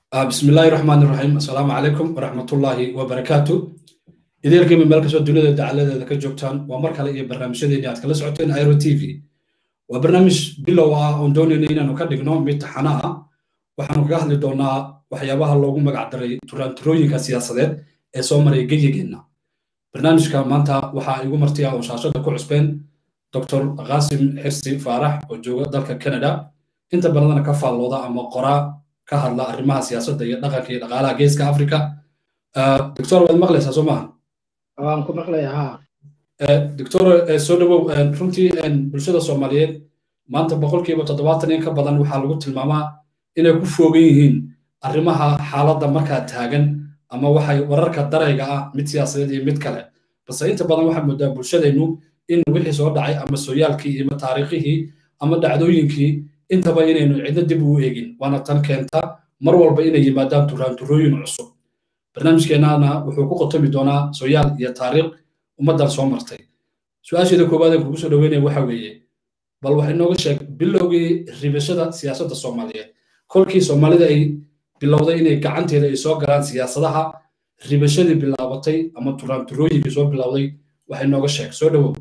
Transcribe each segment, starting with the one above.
bismi illaahi raxmaan iraxiim assalaamu calaykum waraxmatullaahi wabarakaatu ideelkiima meel kastoo dunida dacaladeeda ka joogtaan waa mar kale iyo barnaamijyadeeni aad kala socoteen iro t v waa barnaamij bilow ah oon doonayna inaanu ka dhigno mid taxana ah waxaanu kaga hadli doonaa waxyaabaha loogu magac daray turaanturooyinka siyaasadeed ee soo maraya genyageenna barnaamijka maanta waxaa igu martiya oo shaashada ku cusbeen dr qaasim xirsi faarax oo jooga dalka canada inta badanna ka faallooda ama qoraa ka hadla arrimaha siyaasadda iyo dhaqanka iyo dhaqaalaha geeska africa doctor waad maqlaysaa soo maaha waan ku maqlaya ha doctor soo dhawow runtii bulshada soomaaliyeed maanta boqolkiiba toddobaatan in ka badan waxaa lagu tilmaamaa inay ku foogan yihiin arrimaha xaaladda markaa taagan ama waxay wararka darayga ah mid siyaasadeed iyo mid kale balse inta badan waxaa moodaa bulshadeennu in wixii soo dhacay ama sooyaalkii iyo taariikhihii ama dhacdooyinkii intaba inaynu cidno dib ugu eegin waana tan keenta mar walba inay yimaadaan turaanturooyin cusub barnaamijkeennana wuxuu ku qotomi doonaa sooyaal iyo taariikh ummaddan soo martay su-aasheeda koowaad ee kugu soo dhaweynaya waxa weeye bal wax inooga sheeg bilowgii ribashada siyaasadda soomaaliyeed kolkii soomaalida ay bilowday inay gacanteeda ay soo galaan siyaasadaha ribashadii bilaabatay ama turaanturooyinkii soo bilowday wax inooga sheeg soo dhawow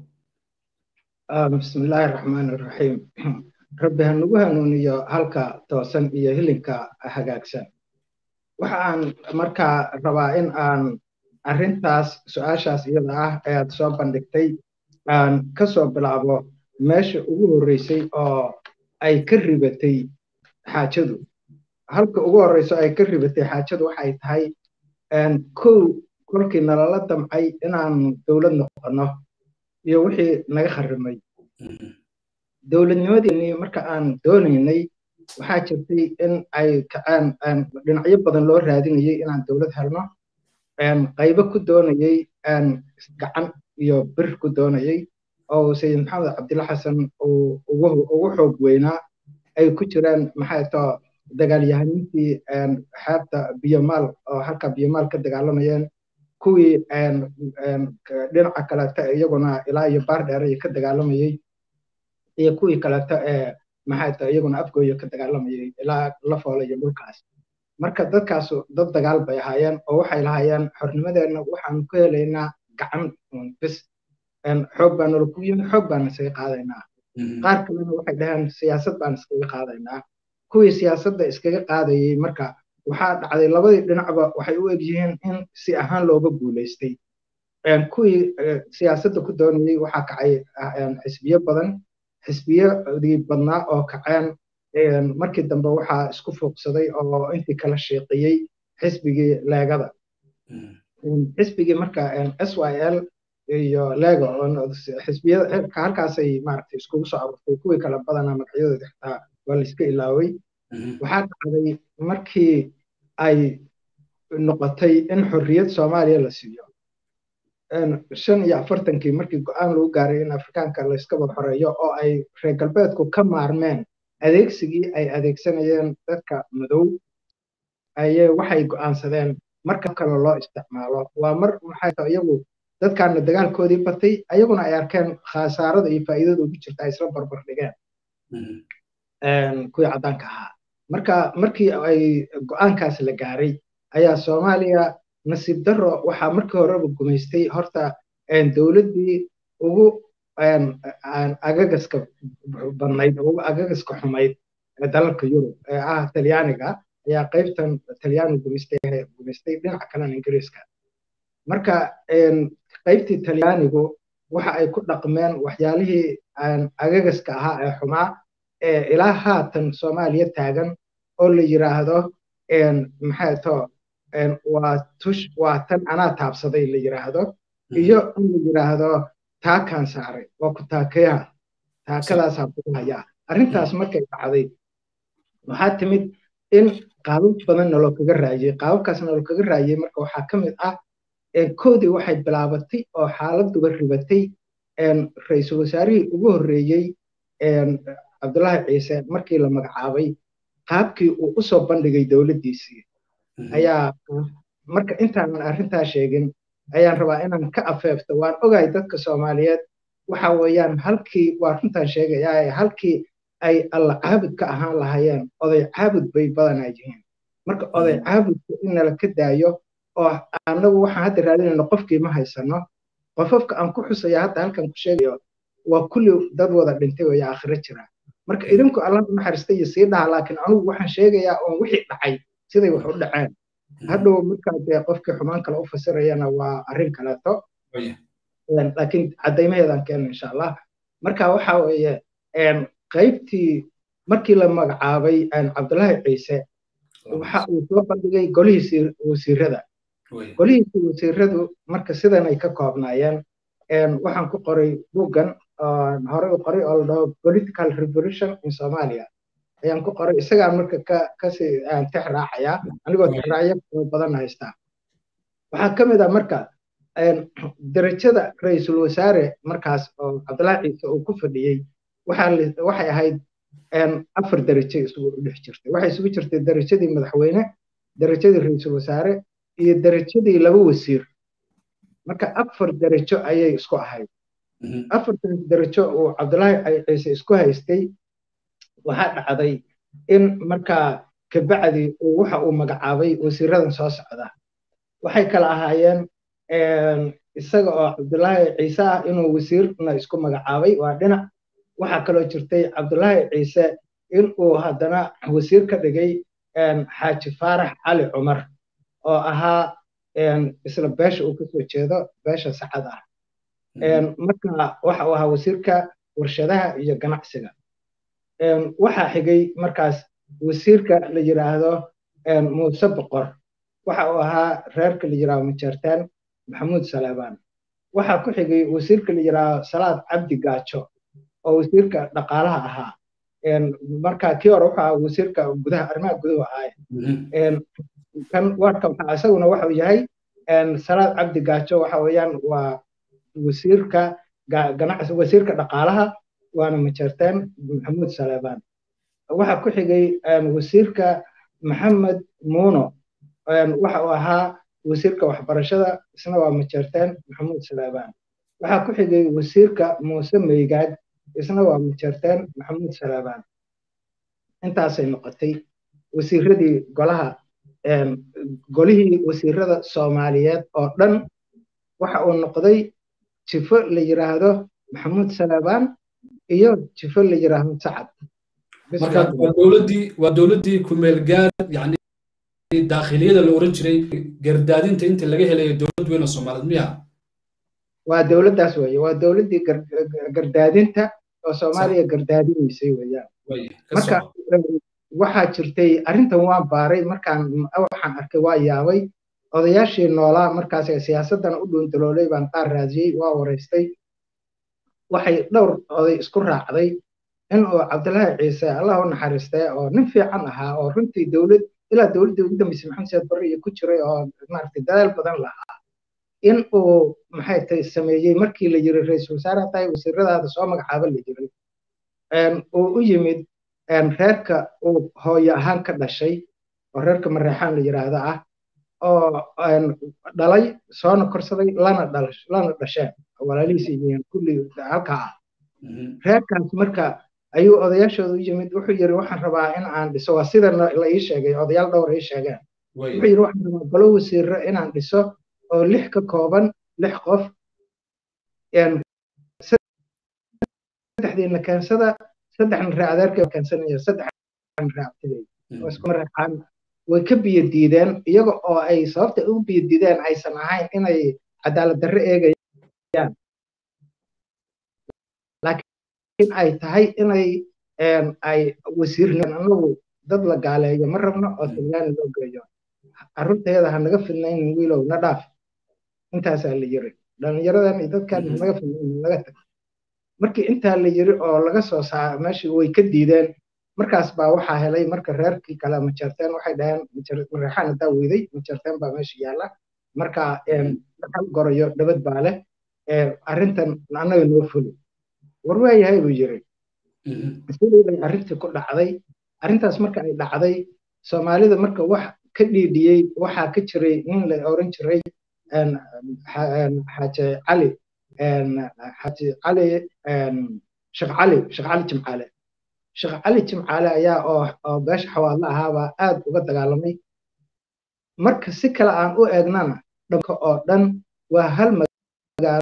bismillaahi raxmaan iraxiim rabbi ha nagu hanuuniyo halka toosan iyo hilinka hagaagsan waxaan markaa rabaa in aan arrintaas su-aashaas iyada ah ee aad soo bandhigtay aan ka soo bilaabo meesha ugu horreysay oo ay ka ribatay xaajadu halka ugu horreyso ay ka ribatay xaajadu waxay tahay kow kolkii nalala damcay inaan dowlad noqonno iyo wixii naga kharrimay dowladnimadeenii marka aan doonaynay waxaa jirtay in ay kaceen dhinacyo badan loo raadinayay inaan dowlad helno qaybo ku doonayay gacan iyo bir ku doonayay oo sayid maxamed cabdilla xasan uu ugu xoog weynaa ay ku jiraan maxay too dagaalyahaniintii xeebta biyomaal oo halka biyomaal ka dagaalamayeen kuwii dhinaca kaleeto iyaguna ilaa iyo baardheer ay ka dagaalamayay iyo kuwii kaleeto ee maxay tahay iyaguna afgooya ka dagaalamayay ilaa la foolay iyo dhulkaas marka dadkaas dad dagaal bay ahaayeen oo waxay lahaayeen xornimadeenna waxaan ku helaynaa gacan bis xoog baa nala ku yimi xoog baan isaga qaadaynaa qaar kalena waxay dhaheen siyaasad baan iskaga qaadaynaa kuwii siyaasadda iskaga qaadayay marka waxaa dhacday labadii dhinacba waxay u egyihiin in si ahaan looga guulaystay kuwii siyaasadda ku doonayay waxaa kacay xisbiyo badan xisbiyadii badnaa oo kaceen markii dambe waxaa isku fuuqsaday oo intii kala shiiqiyey xisbigii leegada xisbigii marka s y l iyo lego xisbiyada halkaasay maaragtay iskugu soo aruurtay kuwii kala badanaa magacyadooda xitaa waa la iska ilaaway waxaa dhacday markii ay noqotay in xorriyad soomaaliya la siiyo shan iyo afartankii markii go-aan lagu gaaray in afrikaanka layskaba xoreeyo oo ay reer galbeedku ka maarmeen adeegsigii ay adeegsanayeen dadka madow ayay waxay go'aansadeen marka kale loo isticmaalo waa mar maxay tahay iyagu dadkaana dagaalkoodii batay ayaguna ay arkeen khasaarada iyo faa'iidada ugu jirta ay isla barbar dhigeen kuwii caddaanka ahaa marka markii ay go'aankaas la gaaray ayaa soomaaliya nasiib darro waxaa markii horeba gumaystay horta dowladdii ugu agagaska badnayd ugu agagaska xumayd ee dalalka yurub ee ah talyaaniga ayaa qaybtan talyaani gumaystay gumaystay dhinaca kalena ingiriiska marka qaybtii talyaanigu waxa ay ku dhaqmeen waxyaalihii agagaska ahaa ee xumaa ee ilaa haatan soomaaliya taagan oo la yiraahdo maxay too waa tush waa tan anaa taabsaday la yiraahdo iyo in la yiraahdo taakaan saaray waa ku taakayaha taakadaasaa kuhayaa arrintaas markay dhacday waxaa timid in qaabab badan naloo kaga raayey qaababkaas naloo kaga raayey marka waxaa ka mid ah koodii waxay bilaabatay oo xaaladuba ribatay ra-iisul wasaarihii ugu horreeyey cabdullaahi ciise markii la magacaabay qaabkii uu u soo bandhigay dowladdiisii ayaa marka intaanan arrintaa sheegin ayaan rabaa inaan ka afeefto waan ogahay dadka soomaaliyeed waxa weeyaan halkii waa runtaan sheegayaa halkii ay alla caabud ka ahaan lahaayeen oday caabud bay badanaa yihiin marka oday caabudka in nala ka daayo oo annagu waxaan hadda raadinayno qofkii ma haysano qofafka aan ku xusaya hadda halkan ku sheegayo waa kulli dad wada dhintay oo aakhiro jira marka idinku alla naxariista iyo sii dhaha laakiin anugu waxaan sheegayaa oon wixii dhacay siday wax u dhaceen hadhow markaa dee qofkii xumaan kale u fasirayana waa arrin kaleeto laakiin caddaymaheedaan keena insha allah marka waxa weeye qaybtii markii la magacaabay cabdullaahi ciise waxa uu soo bandhigay golihiisii wasiirada golihiisii wasiiradu marka sidan ay ka koobnaayeen waxaan ku qoray buuggan horey u qoray oo la dhaho political revolution in somalia ayaan ku qoray isagaan marka ka kasii tix raacayaa anigoo tixraacyo badan haystaa waxaa ka mid ah marka derajada ra-iisul wasaare markaas oo cabdullaahi ciise uu ku fadhiyey waxay ahayd afar derajo isugu dhex jirtay waxay isugu jirtay derajadii madaxweyne derajadii ra-iisul wasaare iyo derajadii laba wasiir marka afar derajo ayay isku ahayd afartaas derajo uu cabdullaahi ciise isku haystay waxaa dhacday in markaa kabacdi waxa uu magacaabay wasiiradan soo socda waxay kala ahaayeen isaga oo cabdullaahi ciise ah inuu wasiirna isku magacaabay waa dhinac waxaa kaloo jirtay cabdullaahi ciise in uu haddana wasiir ka dhigay xaaji faarax cali cumar oo ahaa isla beesha uu kasoo jeedo beesha sacad ah marka waxa uu ahaa wasiirka warshadaha iyo ganacsiga waxaa xigay markaas wasiirka la yidhaahdo muuse boqor waxa uu ahaa reerka la yidhaahdo majeertaan maxamuud saleebaan waxaa ku xigay wasiirka la yidhaahdo salaad cabdi gaajo oo wasiirka dhaqaalaha ahaa marka kii hore wuxuu ahaa wasiirka gudaha arrimaha guduhu ahaay kan warka waxaa isaguna waxau yahay salaad cabdi gaajo waxa weeyaan waa wasiirka ganacsi wasiirka dhaqaalaha waana majeertaan maxamuud saleebaan waxaa ku xigay wasiirka maxamed muuno waxa uu ahaa wasiirka waxbarashada isna waa majeertaan maxamuud saleebaan waxaa ku xigay wasiirka muuse meygaad isna waa majeertaan maxamuud saleebaan intaasay noqotay wasiiradii golaha golihii wasiirada soomaaliyeed oo dhan waxa uu noqday jifo la yidhaahdo maxamuud saleebaan iyo jifo la yidhaahdo sacad marka waa dowladdii waa dowladdii kumeel gaar yani daakhiliyada la oran jiray gardaadinta inta laga helayo dowlad weyn oo soomaaliyeed miya waa dowladdaas weeye waa dowladdii gardaadinta oo soomaaliya gardaadinaysay weeyaan marka waxaa jirtay arrintan waan baaray markaan waxaan arkay waa yaabay odayaashii noolaa markaas siyaasaddan u dhuundaloolay baan qaar raadiyey waa waraystay waxay dhowr oday isku raacday in uu cabdullaahi ciise allah u naxariistay oo nin fiican ahaa oo runtii dowlad ilaa dowladdii ugu dambeysay maxamed siyaad barre iyo ku jiray oo maaragtay dadaal badan lahaa in uu maxay tahay sameeyey markii la yiri ra-iisul wasaare tahay wasiiradaada soo magacaaba la jiray uu u yimid reerka uu hooyo ahaan ka dhashay oo reerka mareexaan la yidhaahdo ah oo dhalay soona korsaday lana lana dhasheen walaalihiisa yihiin kulli halkaa ah reerkaas marka ayuu odayaashooda u yimid wuxuu yiri waxaan rabaa in aan dhiso waa sida la ii sheegay odayaal dhowr ii sheegeen wuxuu yiri waxaan rabaa golo wasiiro inaan dhiso oo lix ka kooban lix qof saddexdiina keensada saddexna ree adeerkay keensanaya saddexna ree abtiday oo isku marexaan way ka biyo diideen iyaga oo ay sababta ugu biyo diideen aysan ahayn inay cadaalad darre eegayaan laakiin ay tahay inay ay wasiirnaan anagu dad la gaaleeyo ma rabno oo talyaani loo geeyo carruurteeda ha naga fidnaynin wiilow na dhaaf intaasaa la yiri dhallinyaradan iyo dadkan ha naga fidnaynin naga tag markii intaa la yiri oo laga soo saa meeshii way ka diideen markaas baa waxaa helay marka reerkii kale majarteen waxay dhaheen mareexaan hadaa weyday majarteen baa meesha yaalla marka hal gorayo dhabad baa leh arrintan annaga noo fuli war waayahay buu yiri sidii bay arrintii ku dhacday arrintaas marka ay dhacday soomaalida marka wax ka dhiidhiyey waxaa ka jiray nin la oran jiray xaaje cali xaaji cali sheekh cali sheekh cali jimcaale sheekh cali jimcaale ayaa oo oo beesha xawaadla ahaabaa aad uga dagaalamay marka si kale aan u eegnana dhanka oo dhan waa hal magaalo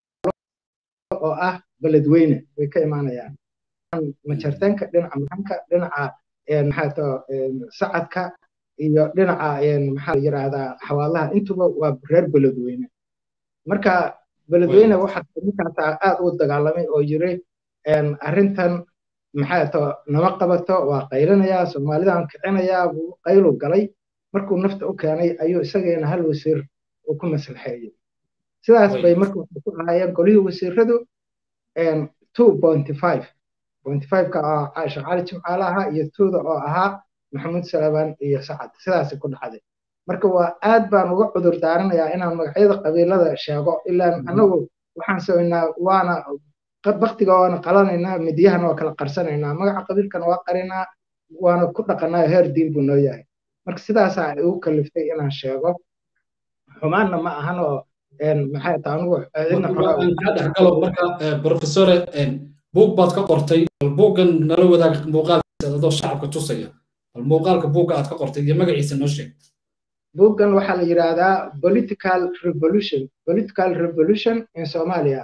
oo ah beledweyne way ka imaanayaan majarteenka dhinaca maxanka dhinaca maxaato sacadka iyo dhinaca maxaa yiraahdaa xawaalaha intuba waa reer beledweyne marka beledweyne waxaa ninkaas aad u dagaalamay oo yiri arrintan maxaato nama qabato waa qaylinayaa soomaalidan kicinayaa buu qaylu galay markuu nafta u keenay ayuu isageena hal wasiir uu ku maslaxeeyey sidaas bay marka waxay ku ahaayeen golihii wasiiradu two pointy five pointy five-ka oo caasha cali jimcaale ahaa iyo tuuda oo ahaa maxamuud salabaan iyo sacad sidaasay ku dhacday marka waa aad baan uga cudur daaranayaa inaan magacyada qabiilada sheego ilaan anagu waxaan samaynaa waana baktiga waana qalanaynaa midiyahana waa kala qarsanaynaa magaca qabiilkana waa qarinaa waana ku dhaqanaa heer diin buu noo yahay marka sidaasaa ay ugu kaliftay inaan sheego xumaanna ma ahan oo maxay tahay anigu cidna dhexgalo marka professore buug baad ka qortay bal buuggan nala wadaag muuqaalkiisa adoo shacabka tusaya bal muuqaalka buugga aad ka qortay iyo magaciisa noo sheeg buuggan waxaa la yidhaahdaa political revolution political revolution in somalia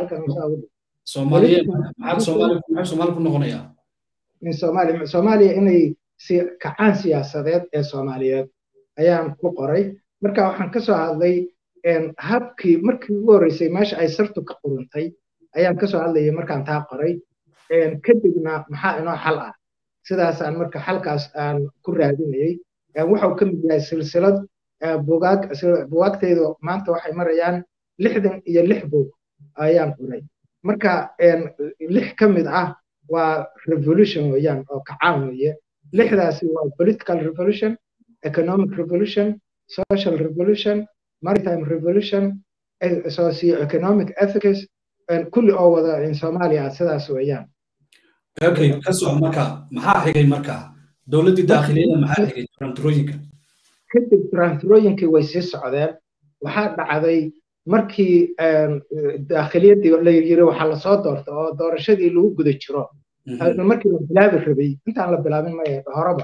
soomaaliya maxaad soomaali maxay soomaali ku noqonayaa in somalia soomaaliya inay si kacaan siyaasadeed ee soomaaliyeed ayaan ku qoray marka waxaan ka soo hadlay habkii markii ugu horreysay meesha ay sartu ka quruntay ayaan kasoo hadlayay markaan taa qoray kadibna maxaa inoo xal ah sidaasaan marka xalkaas aan ku raadinayay wuxuu ka mid yahay silsilad bugaag bugaagtaydu maanta waxay marayaan lixdan iyo lix buug ayaan qoray marka lix ka mid ah waa revolution weeyaan oo kacaan weeye lixdaasi waa political revolution economic revolution social revolution maritime revolution socio-economic ethics kulli oo wada in soomaaliya sidaas weeyaan okay ka soco marka maxaa xigay marka dowladdii daakhiliyada maxaa xigay turanturooyinka kadib turanturooyinkii way sii socdeen waxaa dhacday markii daakhiliyadii la yiri waxaa lasoo doorta oo doorashadii lagu guda jiro markii la bilaabi rabay intaan la bilaabin maya horeba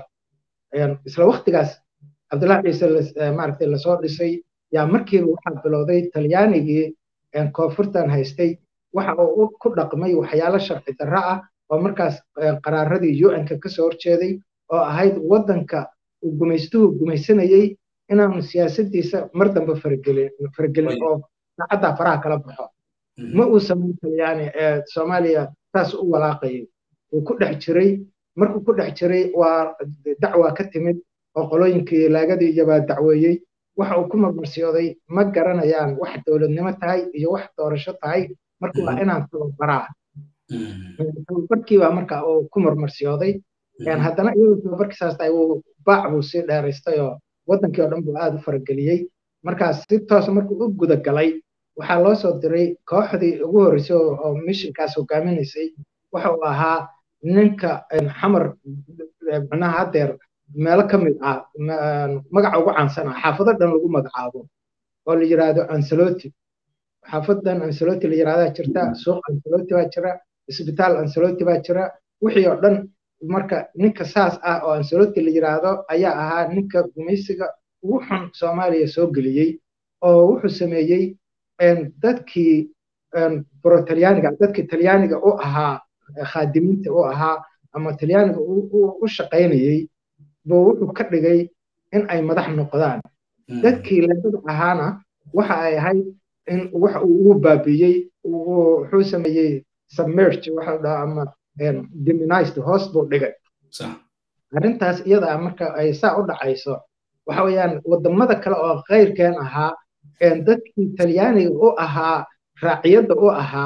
isla waktigaas cabdullahi ciise maaragtay lasoo dhisay yaa markiiba waxaa bilowday talyaanigii koonfurtan haystay waxa uu ku dhaqmay waxyaalo sharci darro ah oo markaas qaraaradii un-ka kasoo horjeeday oo ahayd waddanka uu gumaystuhu gumaysanayey inaanu siyaasadiisa mar dambe faragelin oo saacaddaa faraha kala baxo ma uu samayn talyaani ee soomaaliya saas u walaaqayay uu ku dhex jiray markuu ku dhex jiray waa dacwa ka timid oo qolooyinkii laagadii iyobaa dacweeyey waxa uu ku marmarsiyooday ma garanayaan wax dowladnimo tahay iyo wax doorasho tahay marka waa inaan tababaraa tababarkiibaa marka uu ku marmarsiyooday haddana iyadoo tababarkiisaas tahay uu baac buu sii dheeraystay oo waddankii oo dhan buu aad u farageliyey markaas si toos markuu u guda galay waxaa loo soo diray kooxdii ugu horreysay oo mishinkaas hogaaminaysay waxa uu ahaa ninka xamar micnaha haddeer meelo ka mid ah magaca ugu caansan ah xaafado dhan lagu magacaabo oo la yiraahdo ansaloti xaafadan ansaloti la yirahdaa jirta suuq ansaloti baa jira isbitaal ansaloti baa jira wixii oo dhan marka ninka saas ah oo ansaloti la yiraahdo ayaa ahaa ninka gumaysiga ugu xun soomaaliya soo geliyey oo wuxuu sameeyey dadkii borotalyaaniga dadkii talyaaniga u ahaa khaadimiinta u ahaa ama talyaaniga u shaqaynayey buu wuxuu ka dhigay in ay madax noqdaan dadkii leedada ahaana waxa ay ahayd in wax uu ugu baabiiyey wuxuu sameeyey submerge waxa dhaha ama demonized hoos buu dhigay arrintaas iyada marka ay saa u dhacayso waxa weeyaan wadamada kale oo khayrkeen ahaa dadkii talyaaniga u ahaa raaciyadda u ahaa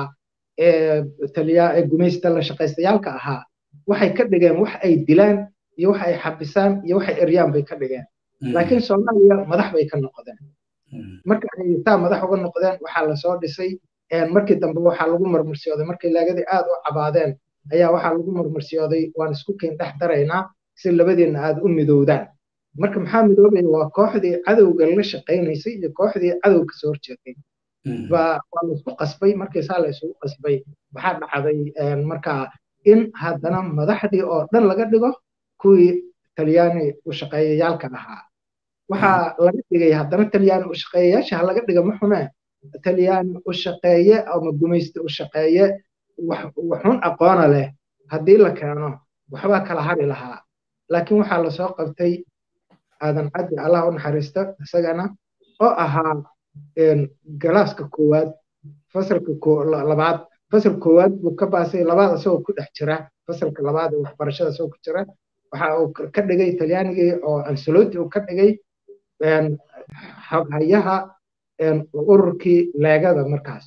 ee gumaysta la shaqaystayaalka ahaa waxay ka dhigeen wax ay dilaan iyo wax ay xabisaan iyo waxay eryaan bay ka dhigeen laakiin soomaaliya madax bay ka noqdeen marka ay taa madax uga noqdeen waxaa lasoo dhisay markii dambe waxaa lagu marmarsiyooday markay laagadii aad u cabaadeen ayaa waxaa lagu marmarsiyooday waan isku keen dhex daraynaa si labadiinna aad u midowdaan marka maxaa midoobaya waa kooxdii cadowga la shaqaynaysay iyo kooxdii cadowga kasoo horjeeday waa laisku qasbay markii saa la isugu qasbay waxaa dhacday markaa in haddana madaxdii oo dhan laga dhigo kuwii talyaani u shaqeeyayaalka ahaa waxaa laga dhigay haddana talyaani u shaqeeyayaasha ha laga dhiga ma xumee talyaani u shaqeeye ama gumayste u shaqeeye waxun aqoona leh haddii la keeno waxbaa kala hari lahaa laakiin waxaa lasoo qabtay aadan caddi allah u naxariista isagana oo ahaa galaaska koowaad fasalka labaad fasal koowaad buu ka baasay labaad isagoo ku dhex jira fasalka labaad ee waxbarashada isagoo ku jira waxa uu ka dhigay talyaanigii oo ansaloti uu ka dhigay hayaha ururkii leegada markaas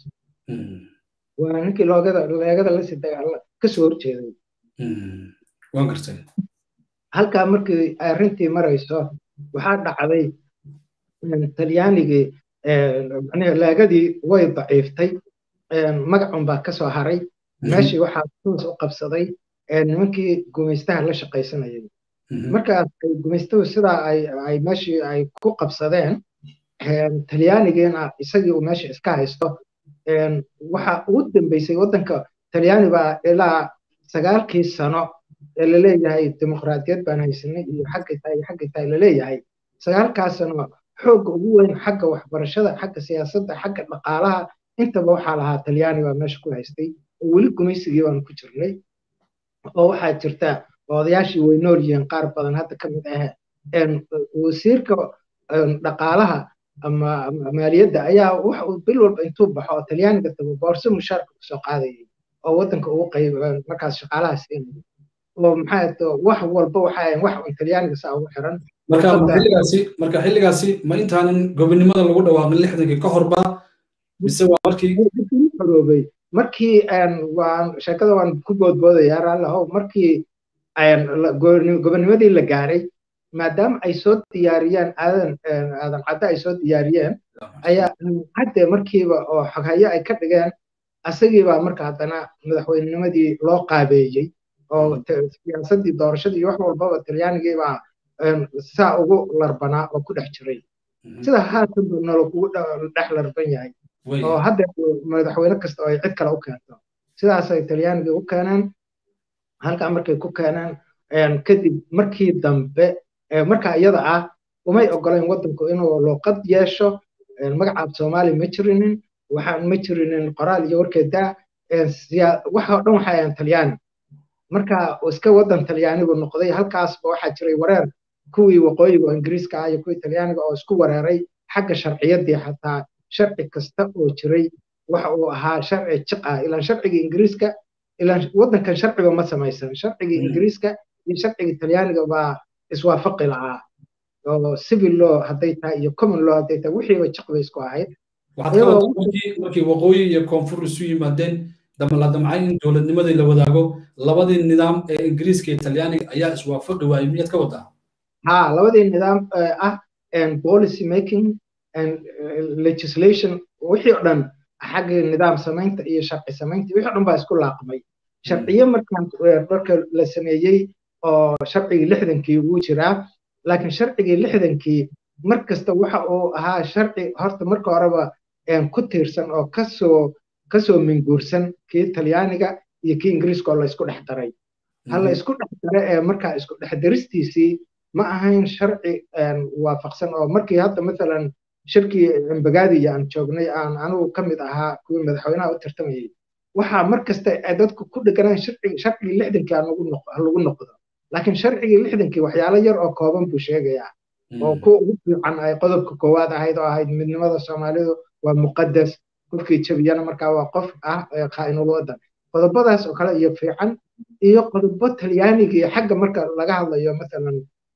waa ninkii loogada leegada la sida kasoo horjeeday waan gartay halkaa markii arrintii marayso waxaa dhacday talyaanigii leegadii way daciiftay magacun baa kasoo haray meeshii waxaa toos u qabsaday nimankii gumaystaha la shaqaysanayay markaas ay gumaystuhu sidaa ay meeshii ay ku qabsadeen talyaanigiina isagii uu meesha iska haysto waxa ugu dambeysay waddanka talyaani baa ilaa sagaalkii sano ee laleeyahay dimuqraadiyad baan haysanay iyo xaggay tahay iyo xaggay tahay laleeyahay sagaalkaas sano xoogga ugu weyn xagga waxbarashada xagga siyaasadda xagga dhaqaalaha intaba waxaa lahaa talyaani baa meesha ku haystay oo weli gumaysigii baanu ku jirnay oo waxaa jirta odayaashii way nool yihiin qaar badan hadda ka mid ah wasiirka dhaqaalaha ama maaliyadda ayaa wax uu bil walba intuu baxo oo talyaaniga tago boorso mushaarka kusoo qaadayay oo waddanka ugu qayb markaas shaqaalaha siinaya oo maxaa wax walba waxaa wax un talyaaniga saa ugu xiran marka xilligaasi marka xilligaasi ma intaanan gobonimada lagu dhawaaqin lixdankii ka horba mise waa markii xoroobay markii waan sheekada waan ku boodboodayaa raallahow markii gobonimadii la gaaray maadaama ay soo diyaariyeen aadan aadan cadde ay soo diyaariyeen ayaa cadde markiiba oo xoghayo ay ka dhigeen asagiibaa marka haddana madaxweynenimadii loo qaabeeyey oo siyaasaddii doorashadii iyo wax walbaba talyaanigiibaa saa ugu larbanaa oo ku dhex jiray sida haatanba nolo kugu dhex larban yahay oo hadda madaxweyne kasta oo ay cid kale u keento sidaasay talyaanigii u keeneen halkaa markay ku keeneen kadib markii dambe markaa iyada ah umay ogoleen waddanku inuu luuqad yeesho magacaab soomaali ma jirinin waxaan ma jirinin qoraal iyo warkeeda waxa dhan waxay ahayn talyaani marka iska waddan talyaanigu noqday halkaasba waxaa jiray wareer kuwii waqooyiga oo ingiriiska ah iyo kuwii talyaaniga oo isku wareeray xagga sharciyaddii xataa sharci kasta oo jiray waxa uu ahaa sharci jiq ah ilaan sharcigii ingiriiska ilaan waddankan sharciba ma samaysan sharcigii ingiriiska iyo sharcigii talyaaniga baa iswaafaqi lahaa oo civil law hadday tahay iyo common law hadday tahay wixiiba jiq bay isku ahayd markii waqooyi iyo koonfur isu yimaadeen la damcay in dowladnimadii la wadaago labadii nidaam ee ingiriiska iyo talyaaniga ayaa iswaafaqi waayey miyaad ka wadaa ha labadii nidaam ah policy making and legislation wixii oo dhan xagga nidaam samaynta iyo sharci samaynta wixii o dhan baa isku laaqmay sharciyo markaan marka la sameeyey oo sharcigii lixdankii wuu jiraa laakiin sharcigii lixdankii mar kasta waxa uu ahaa sharci horta marka horeba ku tiirsan oo kasoo kasoo minguursan kii talyaaniga iyo kii ingiriiska oo la isku dhex daray hala isku dhex dare ee markaa isku dhex daristiisii ma ahayn sharci waafaqsan oo markii hadda mathalan shirkii embagaadi aan joognay aan anigu ka mid ahaa kuwii madaxweynaha u tartamayay waxaa mar kasta dadku ku dheganaan sharcigii lixdankii lagu noqdo laakiin sharcigii lixdankii waxyaalo yar oo kooban buu sheegayaa oo kuwa ugu fiican ay qodobka koowaad ahayd oo ahayd midnimada soomaalidu waa muqadas qofkii jabiyana markaa waa qof ah khaa'inul waddan qodobadaas oo kale iyo fiican iyo qodobo talyaanigii xagga marka laga hadlayo mathalan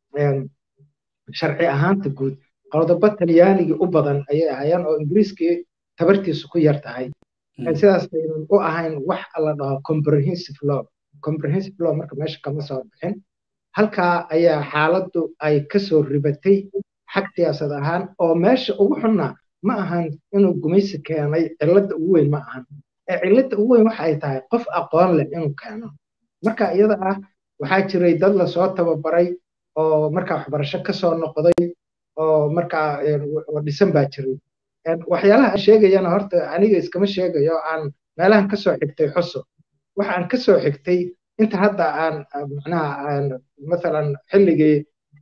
sharci ahaanta guud qodobo talyaanigii u badan ayay ahaayeen oo ingiriiskii tabartiisu ku yar tahay sidaas aynan u ahayn wax la dhaho comprehensive law comprehensive law marka meesha kama soo bixin halkaa ayaa xaaladdu ay kasoo ribatay xag siyaasad ahaan oo meesha ugu xunna ma ahan inuu gumaysi keenay cilladda ugu weyn ma ahan ee cilladda ugu weyn waxa ay tahay qof aqoon leh inuu keeno marka iyada ah waxaa jiray dad lasoo tababaray oo markaa waxbarasho kasoo noqday oo markaa dhisan baa jiray waxyaalaha aan sheegayana horta aniga iskama sheegayo aan meelahan kasoo xigtay xuso waxaan kasoo xigtay inta hadda aan macnaha mathalan xilligii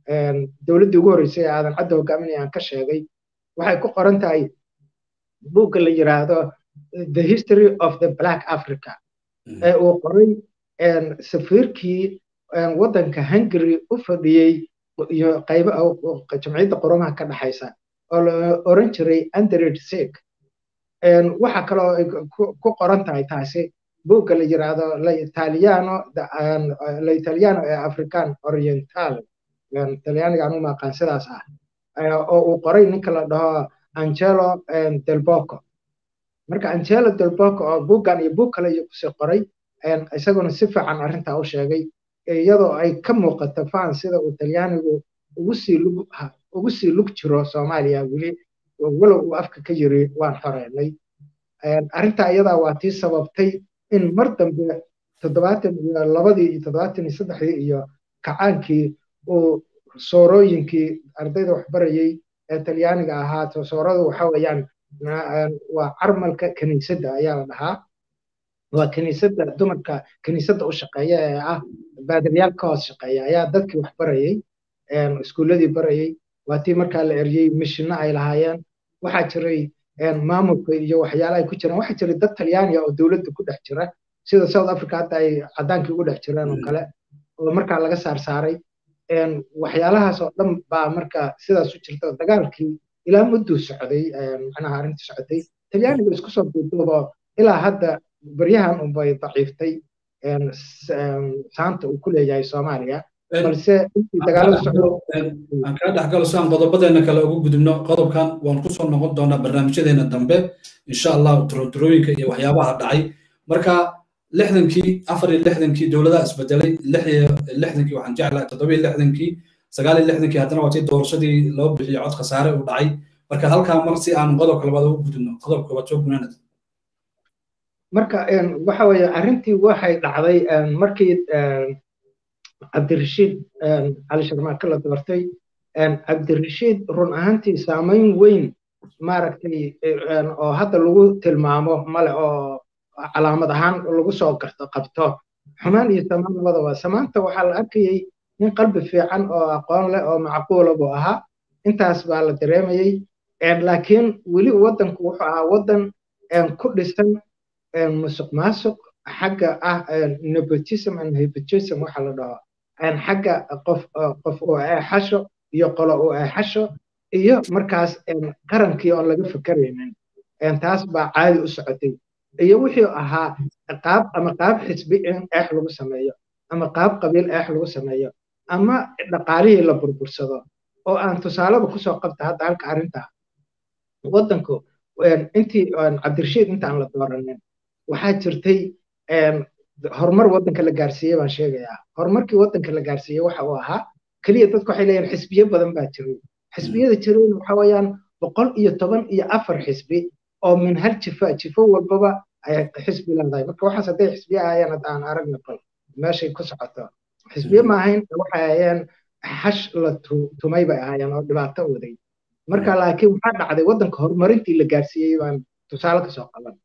dowladdii ugu horreysay ee aadan cadda hogaaminaya aan ka sheegay waxay ku qoran tahay buugga la yiraahdo the history of the black africa ee uu qoray safiirkii waddanka hungary u fadhiyey iyo qaybo jamciyadda qurumaha ka dhexaysa oo la oran jiray andred sek waxa kaloo ku qoran tahay taasi buugga la yiraahdo la italiano la italiano ee african oriental talyaaniga anu maqaan sidaas ah oo uu qoray ninka la dhaho angelo delboco marka angelo delboco oo buuggan iyo buug kale iyo kusii qoray isaguna si fiican arrintaa u sheegay iyadoo ay ka muuqato faan sida uu talyaanigu ugu sii lug ugu sii lug jiro soomaaliya weli walow uu afka ka yiri waan xoreynay arrintaa iyadaa waa tii sababtay in mar dambe toddobaatan iyo labadii iyo toddobaatan iyo saddexdii iyo kacaankii uu soorooyinkii ardayda waxbarayey ee talyaaniga ahaa sooradu waxa weeyaan waa carmalka kiniisadda ayaa la dhahaa waa kiniisadda dumarka kiniisadda u shaqeeya ee ah baadilyaal ka hoos shaqeeya ayaa dadkii wax barayey iskuulladii barayey waa tii markaa la eryey mishino ay lahaayeen waxaa jiray maamulka iyo waxyaala ay ku jiraan waxaa jiray dad talyaaniga oo dowladda ku dhex jira sida south africa hadda ay caddaankii ugu dhex jireen oo kale oo markaa laga saar saaray waxyaalahaas oo dhan baa marka sidaas u jirta dagaalkii ilaa mudduu socday macnaha arrintii socotay talyaaniga isku soo duuduubo ilaa hadda baryahan unbay daciiftay saanta uu ku leeyahay soomaaliya balse intii dagaalada socdo aan kaa dhexgalo si aan qodobadeena kale ugu gudubno qodobkan waan kusoo noqon doonaa barnaamijyadeena dambe insha allah turoturooyinka iyo waxyaabaha dhacay marka lixdankii afar iyo lixdankii dowladaha isbedelay lix iyo lixdankii waxaan jeclahay toddoba iyo lixdankii sagaal iyo lixdankii haddana waa tii doorashadii loo bixiyey cod khasaare uu dhacay marka halkaa mar si aan qodobka labaad ugu gudubno qodobka waad soo gunaanad marka waxa weeye arrintii waxay dhacday markii cabdirashiid cali sharmaake la doortay cabdirashiid run ahaantii saamayn weyn maaragtay oo hadda lagu tilmaamo male oo calaamad ahaan lagu soo garto qabto xumaan iyo samaan labadaba samaanta waxaa la arkayey nin qalbi fiican oo aqoon leh oo macquula buu ahaa intaas baa la dareemayey laakiin weli waddanku wuxuu ahaa waddan ku dhisan musuq maasuq xagga ah nepotism and hypotism waxa la dhaho xagga qof qof uu eexasho iyo qolo uu eexasho iyo markaas qarankii oon laga fekeraynin taas baa caadi u socotay iyo wixii ahaa qaab ama qaab xisbi in eex lagu sameeyo ama qaab qabiil eex lagu sameeyo ama dhaqaalihii la burbursado oo aan tusaaleba kusoo qabta hadda halka arrintaa waddanku intii cabdirashiid intaan la dooranin waxaa jirtay horumar waddanka la gaarsiiyey baan sheegayaa horumarkii waddanka la gaarsiiyey waxa uu ahaa keliya dadku waxay leeyihin xisbiyo badan baa jiray xisbiyada jirayna waxa weeyaan boqol iyo toban iyo afar xisbi oo min hal jifa jifo walbaba ay xisbi leedahay marka waxaas hadday xisbiyo ahaayeen hadda aan aragna bal meeshay ku socoto xisbiyo ma ahayn waxay ahaayeen xash la tumay bay ahaayeen oo dhibaato waday marka laakiin waxaa dhacday waddanka horumarintii la gaarsiiyey baan tusaale kasoo qaban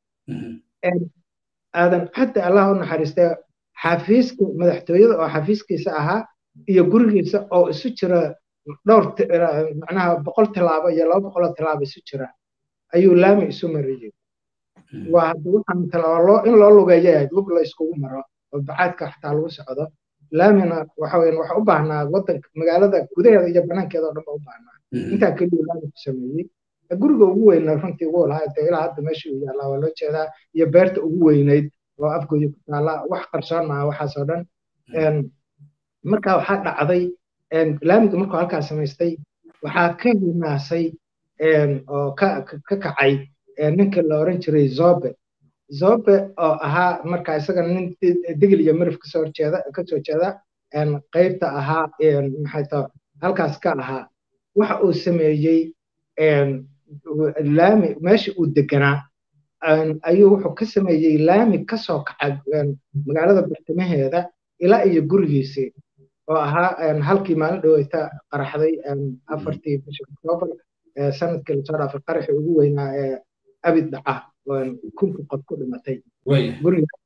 aadan hadda allah u naxariistay xafiiska madaxtooyada oo xafiiskiisa ahaa iyo gurigiisa oo isu jira dhowr macnaha boqol tilaabo iyo laba boqoloo tilaabo isu jira ayuu laami isu mariyey waa hadda waxaan in loo lugeeyo ahayd lug la iskugu maro oo bacaadka xataa lagu socdo laamina waxa weyan waxa u baahnaa waddanka magaalada gudaheeda iyo banaankeeda oo dhan ba u baahnaa intaa keliya laami ku sameeyey guriga ugu weyna runtii wuu lahaa dee ilaa hadda meesha uu yaallaa waa loo jeedaa iyo beerta ugu weynayd oo afgooya ku taalla wax qarsoon maaha waxaasoo dhan marka waxaa dhacday laamiga markuu halkaa samaystay waxaa ka hinaasay oo ka kacay ninka la oran jiray zobe zobe oo ahaa marka isaga nin digil iyo mirif kasoo horjeeda kasoo jeeda qaybta ahaa maxay ta halkaas ka ahaa waxa uu sameeyey laami meesha uu deganaa ayuu wuxuu ka sameeyey laami kasoo kaca magaalada bartamaheeda ilaa iyo gurigiisii oo ahaa halkii maalin dhaweyta qaraxday afartii bisha oktoobar sanadkii lasoo dhaafay qaraxii ugu weynaa ee abid dhaca kunka qof ku dhimatay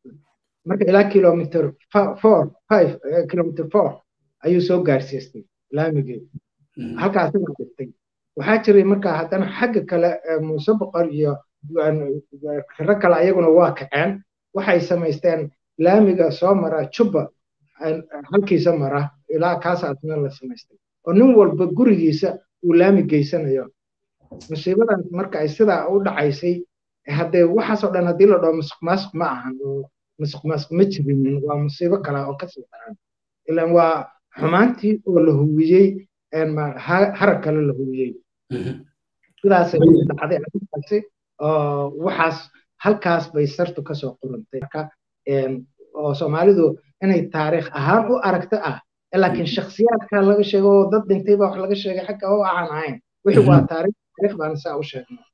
marka ilaa kilomitr four five kilomitr four ayuu soo gaarsiistay laamigii halkaasina dhigtay waxaa jiray markaa haddana xagga kale muuse boqor iyo rag kale ayaguna waa kaceen waxay samaysteen laamiga soo mara jubba halkiisa mara ilaa kaasaasna la samaystay oo nin walba gurigiisa uu laami geysanayo musiibadaas marka ay sidaa u dhacaysay haddee waxaasoo dhan haddii la dhaho masuq maasuq ma ahan oo masuq maasuq ma jirinin waa musiibo kale oo kasii daran ilan waa xumaantii oo la huwiyey harag kale la huwiyey sidaasay dhacday arrintaasi oo waxaas halkaas bay sartu kasoo qurantay marka oo soomaalidu inay taariikh ahaan u aragto ah laakiin shakhsiyaadka laga sheego oo dad dhintay baa wax laga sheegay xagga oo aan ahayn wixii waa taariikh taariikh baan saa u sheegnay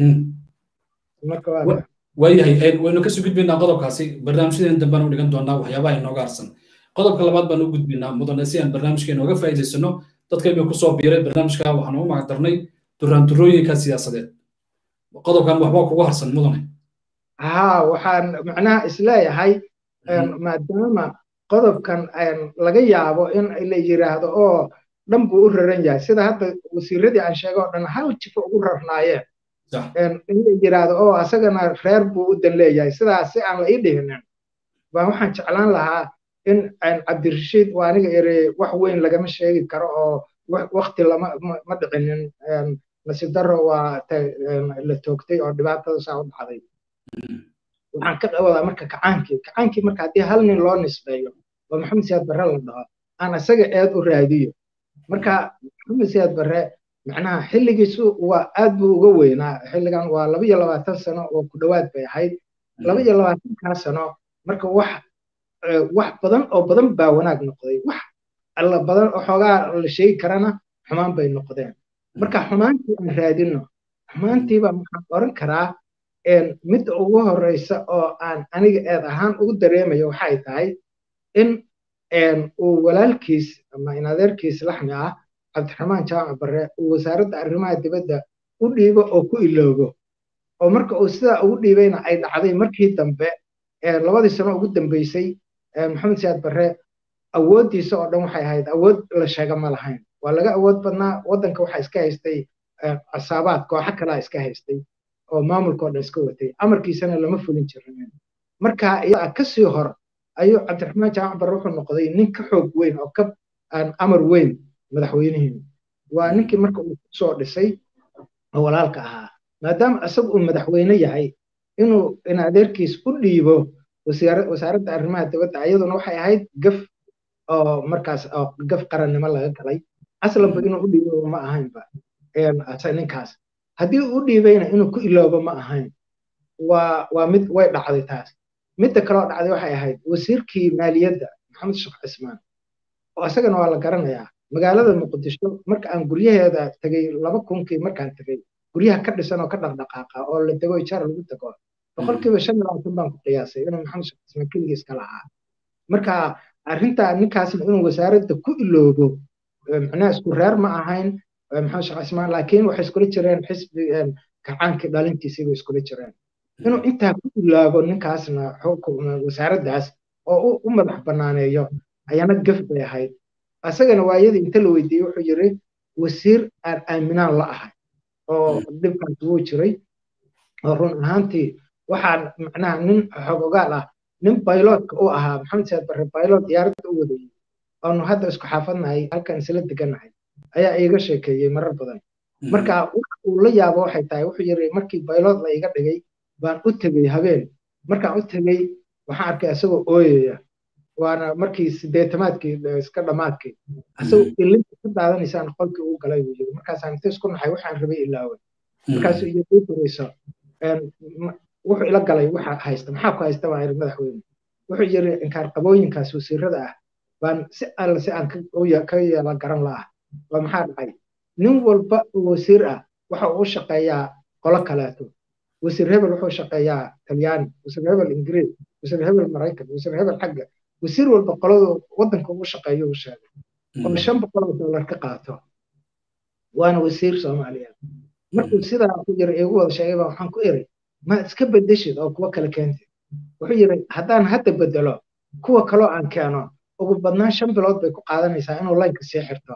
waayahay waynu kasoo gudbaynaa qodobkaasi barnaamijyadeen dambena u dhigan doonaa waxyaabaha inooga harsan qodobka labaad baan u gudbaynaa mudane si aan barnaamijkeena uga faa'iidaysano dadkayba kusoo biiray barnaamijka waxaan ugu magacdarnay duraanturooyinka siyaasadeed qodobkan waxbaa kugu harsan mudane ها waxaan macnaha isleeyahay maadaama qodobkan laga yaabo in la yiraahdo oo dhan buu u raran yahay sida hadda wasiiradii aan sheegay oo dhan hal jifo ugu rarnaayeen in la yiraahdo oo asagana reer buu u dan leeyahay sidaas si aan la ii dhihinin baa waxaan jeclaan lahaa in cabdirashiid waa aniga iri wax weyn lagama sheegi karo oo wakti lama ma dhicinin nasiib darro waa la toogtay oo dhibaatada saa u dhacday waxaan ka wadaa marka kacaankii kacaankii marka haddii hal nin loo nisbeeyo oo maxamed siyaad barre la dhaho aan isaga eed u raadiyo marka maxamed siyaad barre macnaha xilligiisu waa aad buu uga weynaa xilligan waa laba iyo labaatan sano oo ku dhowaad bay ahayd laba iyo labaatankaa sano marka wax wax badan oo badan baa wanaag noqday wax alla badan oo xoogaa la sheegi karana xumaan bay noqdeen marka xumaantii aan raadino xumaantiiba waxaan oran karaa midda ugu horeysa oo aan aniga eed ahaan ugu dareemayo waxay tahay in uu walaalkiis ama inadeerkiis laxmi ah cabdiraxmaan jaamac barre uu wasaaradda arrimaha dibadda u dhiibo oo ku iloobo oo marka uu sidaa ugu dhiibayna ay dhacday markii dambe labadii sano ugu dambeysay maxamed siyaad barre awooddiisa oo dhan waxay ahayd awood la sheega ma lahayn waa laga awood badnaa waddanka waxaa iska haystay casaabaad kooxo kalaa iska haystay oo maamulkao dhan iska watay amarkiisana lama fulin jirin marka iyadaa kasii hor ayuu cabdiraxmaan jaamac barre wuxuu noqday nin ka xoog weyn oo ka amar weyn madaxweynihii waa ninkii marka uu kusoo dhisay oo walaalka ahaa maadaama isagu uu madaxweyne yahay inuu in adeerkiis u dhiibo wasaaradda arrimaha dibadda iyaduna waxay ahayd gaf oo markaas oo gaf qarannimo laga galay aslanba inuu u dhiibo ma ahaynba ninkaas haddii uu u dhiibayna inuu ku iloobo ma ahayn waa waa mid way dhacday taas midda kaloo dhacday waxay ahayd wasiirkii maaliyadda maxamed sheekh cismaan oo isagana waa la garanayaa magaalada muqdisho marka aan guryaheeda tegey laba kunkii markaan tegey guryaha ka dhisan oo ka dhaqdhaqaaqa oo la tego ijaar lagu tego boqolkiiba shan iyo labaatan baan ku qiyaasay inuu maxamed sheekh cismaan keligiis ka lahaa marka arrintaa ninkaasna inuu wasaaradda ku iloobo macnaha isku reer ma ahayn maxamed sheekh cismaan laakiin waxay iskula jireen xisbi kacaankii dhalintiisii bay iskula jireen inuu intaa ku ilaabo ninkaasna wasaaraddaas oo u madax banaaneeyo ayaana gaf bay ahayd asagana waayadii inta la weydiiyey wuxuu yiri wasiir aan aaminaan la ahay oo dhibkaas wuu jiray oo run ahaantii waxaan macnaha nin xogogaal ah nin bayloodka u ahaa maxamed siyaad barre baylod diyaaradda u wadayey oonu hadda isku xaafadnahay halkan isla deganahay ayaa iiga sheekeeyey marar badan marka uu la yaabo waxay tahay wuxuu yiri markii baylod la iga dhigay baan u tegey habeen markaan u tegey waxaan arkay isagoo ooyaya waana markii sideetamaadkii iska dhammaadkii asagoo ilinta ka daadanaysaan qolkii uu galay buu yiri markaasaan inta isku naxay waxaan rabay ilaaway markaasuu iyo ii furayso wuxuu ila galay waxa haysta maxaa ku haysta baan iri madaxweyne wuxuu yiri inkaar qabooyinkaas wasiirada ah baan si alla si aan ka yeela garan la ah waa maxaa dhacay nin walba oo wasiir ah waxa uu shaqeeyaa qolo kaleeto wasiir hebel wuxuu shaqeeyaa talyaani wasiir hebel ingiriis wasiir hebel maraykan wasiir hebel xagga wasiir walba qoladu waddanka ugu shaqeeyo uu sheegay oo shan boqol oo dollar ka qaato waana wasiir soomaaliyeed markuu sidaa ku yiri igu wada sheegay baa waxaan ku iri ma iska bedeshid oo kuwa kale keentid wuxuu yiri haddaan hadda bedelo kuwa kaloo aan keeno ugu badnaan shan bilood bay ku qaadanaysaa inuu laynka sii xirto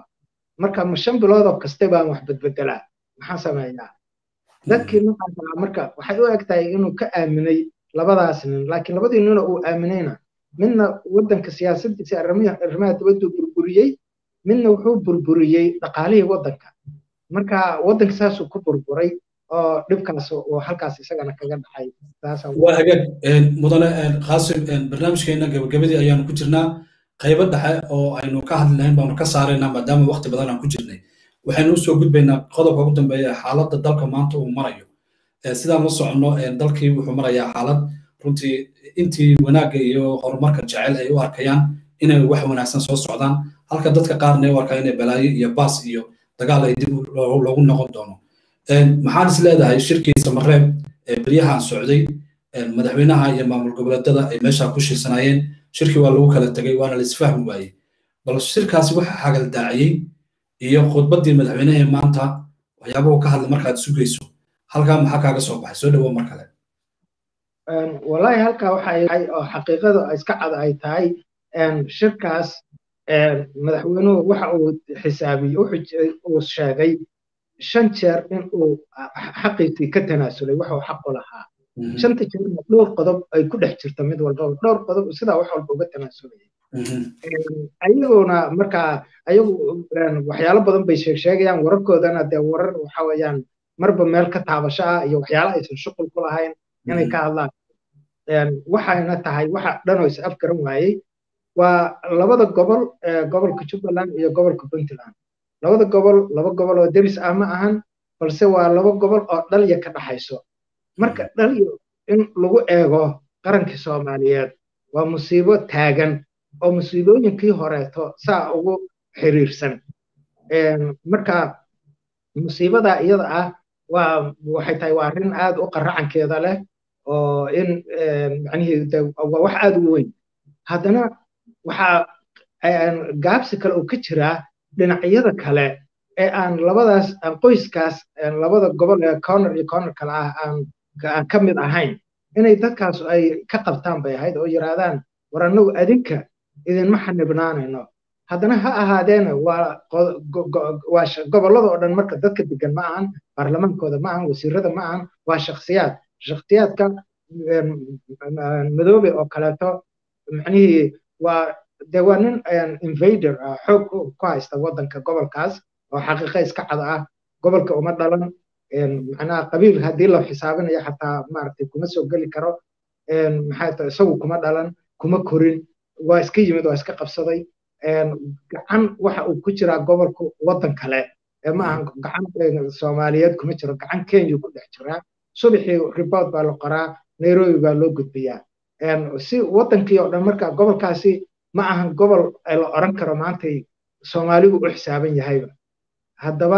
marka ma shan biloodoo kaste baan wax bedbedelaa maxaan sameeyaa dadkii ninkaas ahaa marka waxay u eg tahay inuu ka aaminay labadaas nin laakiin labadii nina uu aaminayna midna waddanka siyaasadiisa arrimaha dibaddu burburiyey midna wuxuu burburiyey dhaqaalihii waddanka marka waddanka saasuu ku burburay oo dhibkaas oo halkaas isagana kaga dhacay waa hagaag mudane qaasim barnaamijkeena gabagabadii ayaanu ku jirnaa qaybo dhexe oo aynu ka hadlayn baanu ka saaraynaa maadaama waqti badan aan ku jirnay waxaynu usoo gudbaynaa qodobka ugu dambeeya xaaladda dalka maanta uu marayo sidaan la soconno dalkii wuxuu marayaa xaalad runtii intii wanaagga iyo horumarka jecel ay u arkayaan inay wax wanaagsan soo socdaan halka dadka qaarna ay u arkaan inay balaayo iyo baas iyo dagaal ay dib loogu noqon doono maxaan is leedahay shirkii samareeb ee beryahan socday madaxweynaha iyo maamul goboleedada ay meesha ku shirsanaayeen shirkii waa lagu kala tegay waana la isfahmi waayey bal shirkaasi waxa xagaldaaciyey iyo khudbaddii madaxweynahee maanta waxyaabahu ka hadla markaad sugayso halkaa maxaa kaaga soo baxay soo dhawo mar kale wallaahi halkaa waxay oo xaqiiqada iska cad ay tahay shirkaas madaxweynuhu waxa uu xisaabiyey uu sheegay shan jeer in uu xaqiisii ka tanaasulay waxa uu xaqu lahaa shanta jeerna dhowr qodob ay ku dhex jirta mid walba dhowr qodob sidaa wax walba uga tanaasulaya ayaguna markaa ayagu waxyaalo badan bay sheeg sheegayaan wararkoodana dee warar waxa weeyaan marba meel ka taabasho ah iyo waxyaalo aysan shuqul ku lahayn inay ka hadlaan waxayna tahay waxa dhanoo is afgaran waayey waa labada gobol gobolka jubbaland iyo gobolka puntland labada gobol laba gobol oo deris ah ma ahan balse waa laba gobol oo dhalya ka dhaxayso marka dhalyo in lagu eego qarankii soomaaliyeed waa musiibo taagan oo musiibooyinkii horeeto saa ugu xiriirsan marka musiibada iyada ah waa waxay tahay waa arrin aad u qaracankeeda leh oo in macnihii waa wax aad u weyn haddana waxaa gaabsi kale oo ka jiraa dhinacyada kale ee aan labadaas qoyskaas labada gobol ee corner iyo corner kale ah aan aan ka mid ahayn inay dadkaas ay ka qabtaan bay ahayd oo yidhaahdaan war annagu adinka idinma xanibnaanayno haddana ha ahaadeena waa waa gobollada oo dhan marka dadka degan ma ahan baarlamaankooda ma ahan wasiirada ma ahan waa shakhsiyaad shakhsiyaadka madoobe oo kaleeto macnihii waa de waa nin invader ah xoog ku haysta waddanka gobolkaas oo xaqiiqa iska cad ah gobolka uma dhalan macnaha qabiil haddii la xisaabinayo xataa maaragtay kuma soo geli karo maxay tahay isagu kuma dhalan kuma korin waa iska yimid waa iska qabsaday gacan waxa uu ku jiraa gobolka waddan kale ma aha gacan soomaaliyeed kuma jiro gacan kenya ku dhex jiraa subaxii report baa la qoraa nairobi baa loo gudbiyaa si waddankii oo dhan marka gobolkaasi ma ahan gobol la oran karo maantay soomaaligu u xisaaban yahayba haddaba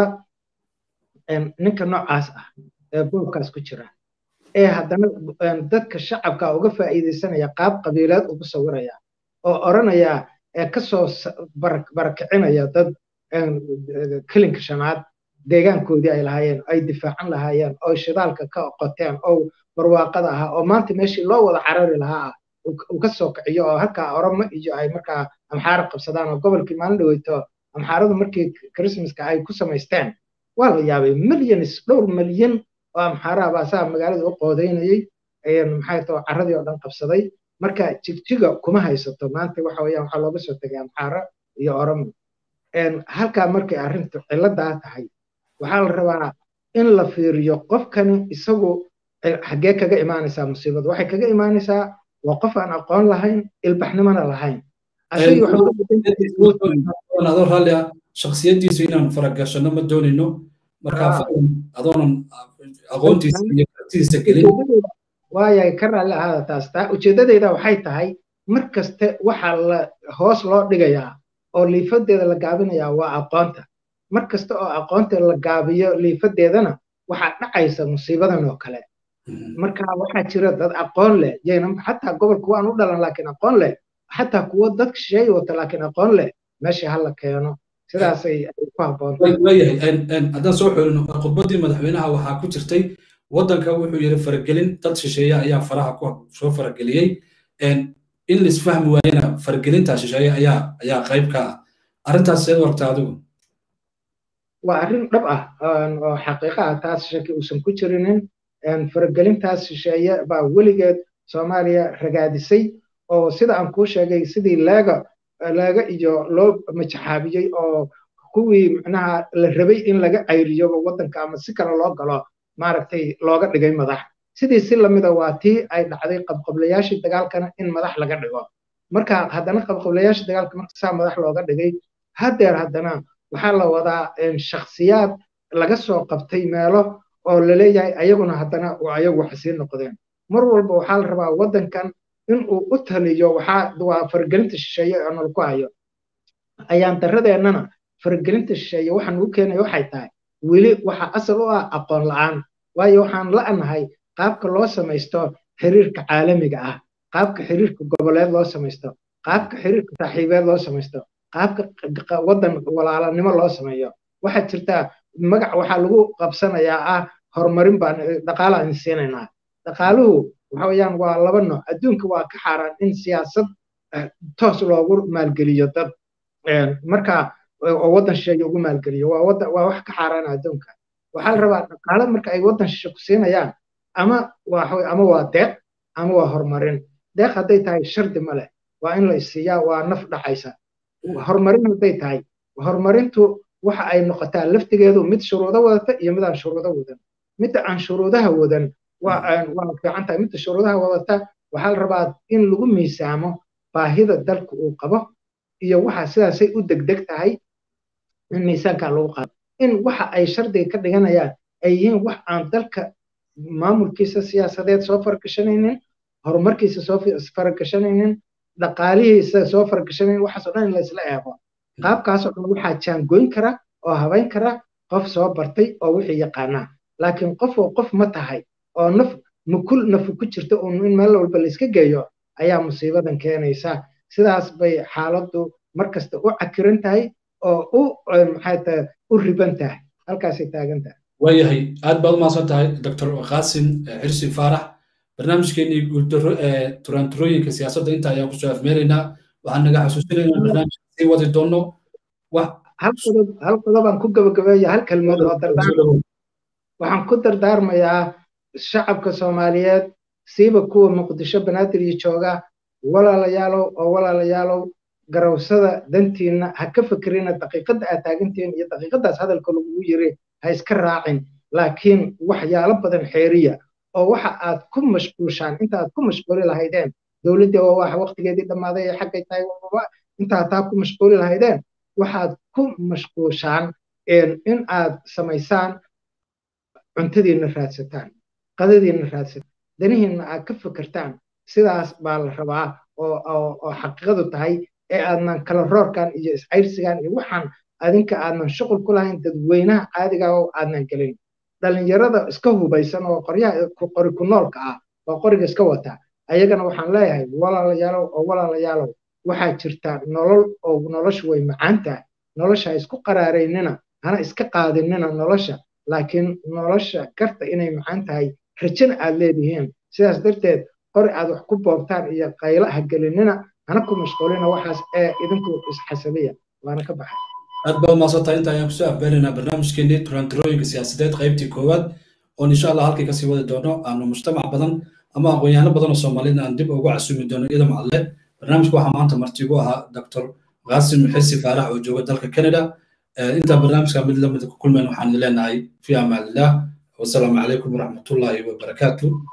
ninka noocaas ah ee boobkaas ku jira ee haddana dadka shacabka uga faa'iidaysanaya qaab qabiileed ugu sawiraya oo oranaya ee kasoo barakicinaya dad kelinka shanaad deegaankoodii ay lahaayeen ay difaacan lahaayeen oo shidaalka ka qoteen oo barwaaqada ahaa oo maanta meeshii loo wada carari lahaa ah uu ka soo kiciyo oo halkaa oromo iyo ay markaa amxaara qabsadaan oo gobolkii maalin dhaweyto amxaaradu markii christmaska ay ku samaysteen waa la yaabay millions dhowr milyan oo amxaara baa saa magaalada u qoodaynayey maxay tao carradii oo dhan qabsaday marka jigjiga kuma haysato maanta waxa weeyaan waxaa looga soo tegay amxaara iyo oromo halkaa markay arrintu cilladaa tahay waxaa la rabaa in la fiiriyo qofkani isagu xaggee kaga imaanaysaa musiibada waxay kaga imaanaysaa waa qof aan aqoon lahayn ilbaxnimona lahayn adoo raalli ah shaksiyadiisu inaan faragashano ma doonayno marka adoonan aqoontiisa iyo kartidiisa gelin waaya ka raalli ahaada taas taa ujeeddadeyda waxay tahay mar kaste waxaa la hoos loo dhigayaa oo liifadeeda la gaabinayaa waa aqoonta mar kasta oo aqoonta la gaabiyo liifadeedana waxaa dhacaysa musiibadan oo kale marka waxaa jira dad aqoon leh yayna xataa gobolka waan u dhalan laakiin aqoon leh xataa kuwo dadka shisheeye wata laakiin aqoon leh meesha hala keeno sidaasay ku habboontawayahay haddaan soo xorino khudbaddii madaxweynaha waxaa ku jirtay waddanka wuxuu yidhi faragelin dad shisheeye ayaa faraha ku soo farageliyey in laisfahmi waayena faragelintaa shisheeye ayaa ayaa qayb ka ah arrintaas seed warta adigu waa arrin dhab ah oo xaqiiqa ah taas shaki uusan ku jirinin faragelintaas shisheeye baa weligeed soomaaliya ragaadisay oo sida aan kuu sheegay sidii leega leega iyo loo majaxaabiyey oo kuwii macnaha la rabay in laga cayriyo waddanka ama si kale loo galo maaragtay looga dhigay madax sidii si lamida waa tii ay dhacday qabqablayaashii dagaalkana in madax laga dhigo marka haddana qabqablayaashii dagaalka marka saa madax looga dhigay haddeer haddana waxaa la wadaa shakhsiyaad laga soo qabtay meelo oo laleeyahay ayaguna haddana ayagu waxa sii noqdeen mar walba waxaa la rabaa waddankan in uu u taliyo waxaa waa faragelinta shisheeye oo nol ku hayo ayaan daradeennana faragelinta shisheeye waxaan ugu keenaya waxay tahay weli waxa asal u ah aqoon la'aan waayo waxaan la'nahay qaabka loo samaysto xiriirka caalamiga ah qaabka xiriirka goboleed loo samaysto qaabka xiriirka saaxiibeed loo samaysto qaabka waddan walaalanimo loo sameeyo waxaa jirtaa magac waxaa lagu qabsanayaa ah horumarin baan dhaqaala aan siinaynaa dhaqaaluhu waxa weeyaan waa laba nooc adduunka waa ka xaaraan in siyaasad toos loogu maalgeliyo dad marka oo waddan shisheeye ugu maalgeliyo waa waddan waa wax ka xaaraan adduunka waxaa la rabaa dhaqaale marka ay waddan shishe ku siinayaan ama waa ama waa deeq ama waa horumarin deeq hadday tahay shardi ma leh waa in la isiiyaa waa naf dhacaysa horumarin hadday tahay horumarintu waxa ay noqotaa laftigeedu mid shuruudo wadata iyo mid aan shuruudo wadan midda aan shuruudaha wadan waa fiican tahay midda shuruudaha wadata waxaa la rabaa in lagu miisaamo baahida dalka uu qabo iyo waxa sidaasay u degdeg tahay in miisaankaa lagu qaado in waxa ay shardiga ka dhiganayaan ay yihiin wax aan dalka maamulkiisa siyaasadeed soo faragashanaynin horumarkiisa soo faragashanaynin dhaqaalihiisa soo faragashanaynin waxaas oo dhan in laysla eego qaabkaas oo dhan waxaa jaangoyn kara oo habayn kara qof soo bartay oo wixii yaqaanaa laakiin qof oo qof ma tahay oo naf mukul nafu ku jirta uun in meel walba layska geeyo ayaa musiibadan keenaysa sidaas bay xaaladdu markasta u cakiran tahay oo u maxay tahay u riban tahay halkaasay taagan tahay waayahay aad baad umahadsan tahay doctor qaasim xirsi faarax barnaamijkeenii guuldaro ee turaanturooyinka siyaasadda inta ayaan kusoo afmeelaynaa waxaan naga xasuusinaynaa barnaamijka sii wadi doono hal qodob hal qodobaan ku gabagabeeya hal kelmad oo dardaarma waxaan ku dardaarmayaa shacabka soomaaliyeed siiba kuwa muqdisho banaadir iyo jooga walaalayaalow oo walaalayaalow garawsada dantiinna ha ka fikirina daqiiqadda aad taagantihiin iyo daqiiqaddaas hadalka lagugu yiri ha iska raacin laakiin waxyaalo badan xeeriya oo waxa aad ku mashquushaan inta aad ku mashquuli lahaydeen dowladdii waa wax waqtigeedii dhammaaday ee xaggay tahay intaa taa ku mashquuli lahaydeen waxaad ku mashquushaan in aad samaysaan cuntadiinna raadsataan qadadiinna raadsataan danihiinna aad ka fikirtaan sidaas baa la rabaa oo xaqiiqadu tahay ee aadnan kala roorkan iyo iscayrsigan iyo waxaan adinka aadnan shuqul ku lahayn dadweynaha caadiga oo aadnan gelin dhalinyarada iska hubaysan oo qoryaha qori ku noolka ah oo qoriga iska wata ayagana waxaan leeyahay walaalayaalow oo walaalayaalow waxaa jirta nolol oo noloshu way macaan tahay nolosha ha isku qaraaraynina hana iska qaadinina nolosha laakiin nolosha garta inay macaan tahay rajana aad leedihiin sidaas darteed qori aad wax ku boobtaan iyo qaylo ha gelinina hana ku mashquulina waxaas ee idinku isxasabiya waana ka baxay aad baad umahadsantahay inta ayaan kusoo afbeelaynaa barnaamijkeenii turantirooyinka siyaasadeed qaybtii koowaad oon insha allah halkii kasii wadi doono aanu mujtamac badan ama aqoon-yahano badan oo soomaaliyed aan dib ugu casumi doono iyada macadle barnaamijka waxaa maanta marti ugu ahaa doctor qaasim xisi faarax oo jooga dalka canada intaa barnaamijka mid lamid ku kulmeen waxaan leenahay fi amaanillah wasalaamu calaykum waraxmatullaahi wabarakaatu